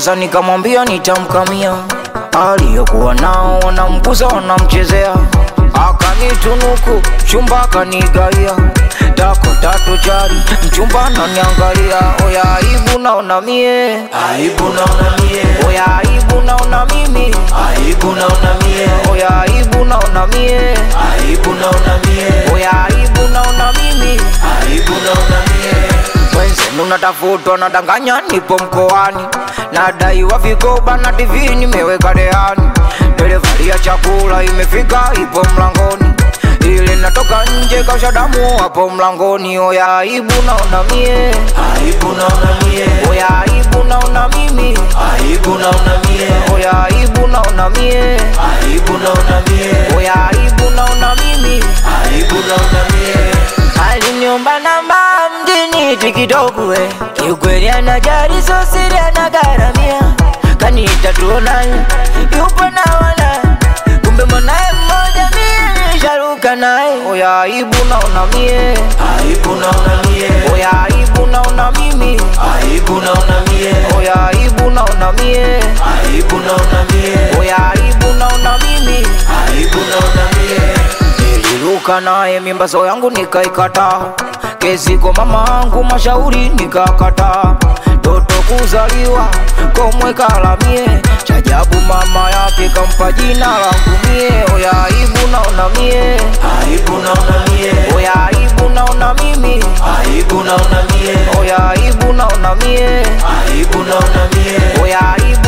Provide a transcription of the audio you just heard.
alipoza nikamwambia nitamkamia, aliyokuwa nao wanamguza wanamchezea, akanitunuku chumba akanigaia dako tatu jari mchumba ananiangalia, oya aibu naona mie, Aibu naona mie, oya aibu naona mimi, aibu naona mie, oya aibu naona mie, aibu naona mie, oya aibu naona mimi aibu naona mie. Wenzenu natafutwa nadanganya, nipo mkoani, nadaiwa vigoba na TV nimeweka rehani, delivari ya chakula imefika, ipo mlangoni, ile natoka nje kausha damu hapo mlangoni. Oya aibu naona mie, Aibu naona mie, oya aibu naona mimi, aibu naona mie, oya aibu naona mie, aibu naona mie, oya aibu naona mimi. aibu naona mie. Aliniomba namba mjini tikitoku we kiukweli anajali so siri anagharamia kaniita tuonani yupo na wana kumbe mwanaye mmoja mie nisharuka naye oya aibu naona mie Aibu naona mie, oya aibu naona mimi aibu naona mie, oya aibu naona mie aibu naona mie, oya aibu naona mimi aibu naona mie. Niliruka naye mimbazo yangu nikaikata, kesi kwa mama angu mashauri nikakata, toto kuzaliwa komwe kalamie, chajabu mama yake kampa jina langu mie, oya aibu naona mie, Aibu naona mie, oya aibu naona mimi, aibu naona mie, oya aibu naona mie, aibu naona mie, oya aibu